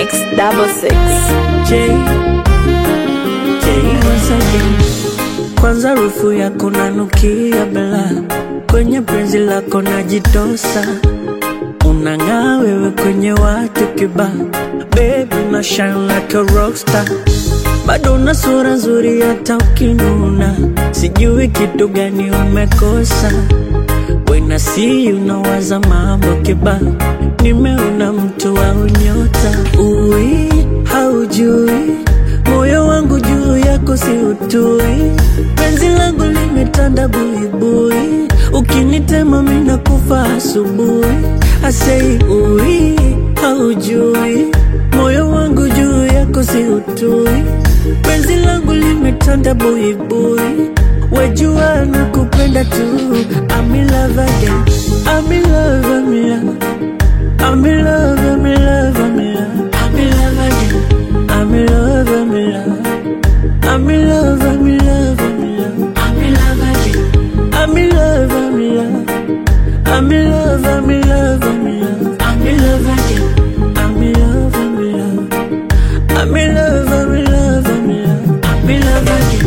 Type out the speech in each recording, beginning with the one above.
Mix double six. J, J once again. Kwanza harufu yako nanukia bela, kwenye penzi lako najitosa, unang'aa wewe kwenye watu kiba, baby na shine like a rockstar, bado una sura nzuri hata ukinuna, sijui kitu gani umekosa. When I see you nawaza mambo kiba, nimeona mtu wa unyota, ui haujui moyo wangu juu yako si utui, penzi langu limetanda buibui, ukinitema mina kufa asubuhi. Asei ui haujui moyo wangu juu yako si utui, penzi langu limetanda buibui, wejua na kupenda tu. I'm in love again, I'm in love, I'm in love. I'm in love, I'm in love, I'm in love. I'm in love again. I'm in love, I'm in love. I'm in love, I'm in love, I'm in love. I'm in love again. I'm in love, I'm in love. I'm in love, I'm in love, I'm in love. I'm in love again. I'm in love, I'm in love. I'm in love, I'm in love, I'm in love. I'm in love again.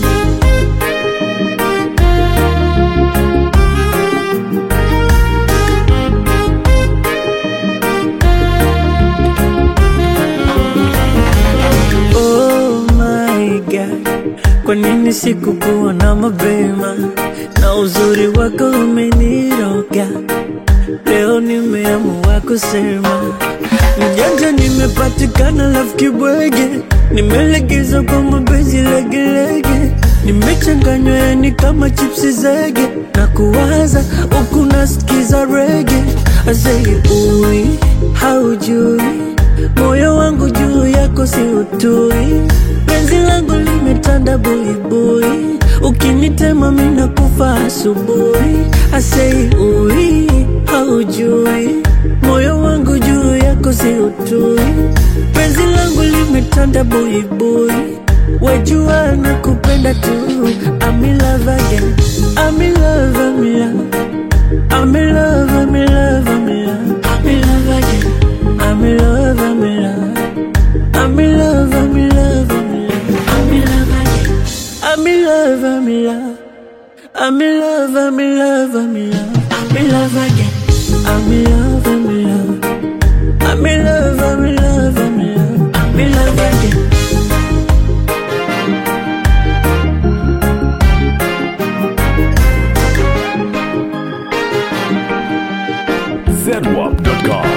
Oh my God, kwa nini sikukuona mapema? Na uzuri wako umeniroga, leo nimeamua kusema mjanja, nimepatikana rafiki bwege, nimelegeza kwa mapenzi legelege, nimechanganywa yani kama chipsi zege, na kuwaza huku nasikiza rege, asei ui haujui moyo wangu juu yako si utui, penzi langu limetanda buibui, ukinitema mina kufa asubuhi. Asei ui haujui, moyo wangu juu yako si utui, penzi langu limetanda buibui, wejua na kupenda tu. I'm in love again, I'm in love, I'm in love. I'm in love, I'm in love, I'm in love. I'm in love again. I'm in love, I'm in love. I'm in love, I'm in love, I'm in love. I'm in love again. I'm in love, I'm in love. I'm in love, I'm in love, I'm in love. I'm in love again. I'm in love, I'm in love. I'm in love, I'm in love, I'm in love. I'm in love again. zedwap.com.